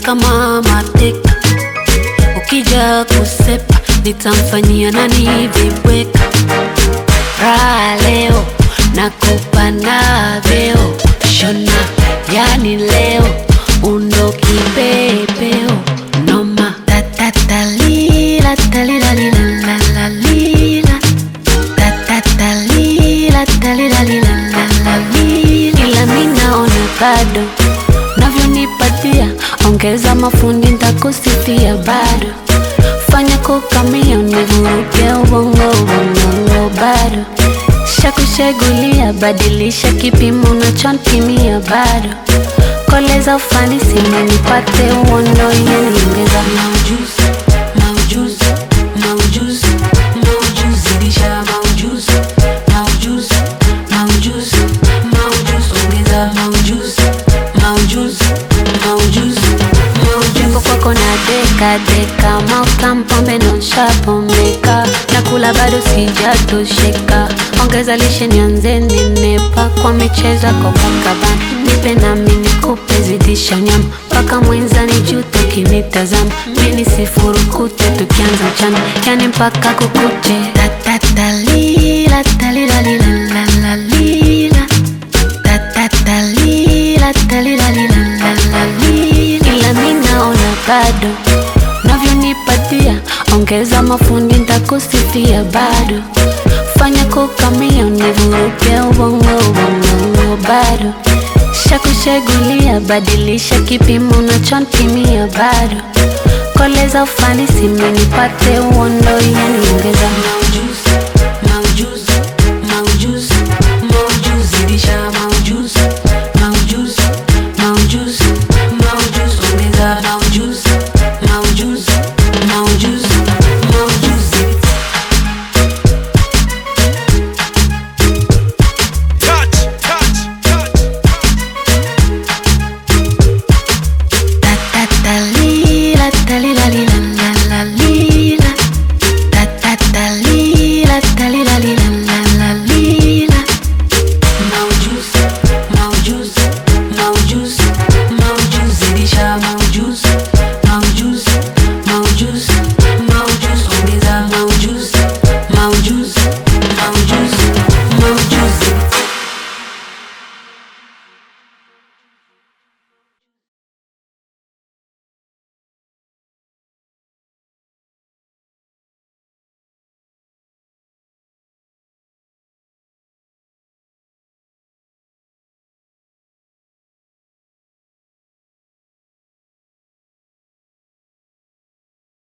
kama mateka, ukija kusepa nitamfanyia nani vibweka. Raha leo nakupa na vyeo shona, yani leo undo kipepeo noma tatatalila talilalilalalila tatatalila talilalilalalila ila mi naona bado navyonipatia ongeza mafundi ntakusifia bado fanya kukamia univuruge ubongo ubongo bado shakushegulia badilisha kipimo unachonpimia bado koleza ufanisi nanipate uondo yeniongeza maujuzi maujuzi maujuzi maujuzi zidisha maujuzi maujuzi maujuzi maujuzi ongeza maujuzi maujuzi maujuzi maujuzi kwako na deka deka maukampombe nonshapomeka nakula bado sijatosheka ongeza lishe nianze nenepa kwa michezo Copacabana nipe nami nikupe zidisha nyama mpaka mwenzani jute kinitazama mini sifurukute tukianza mchana yani mpaka kukute tatatalila talilalilalalila tatatalila talilalilalalila ila mi naona bado navyonipatia ongeza mafundi ntakusifia bado fanya kukamia univuruge ubongo ubongo bado shakushegulia badilisha kipimo unachonpimia bado koleza ufanisi minipate uondo yaniongeza maujuzi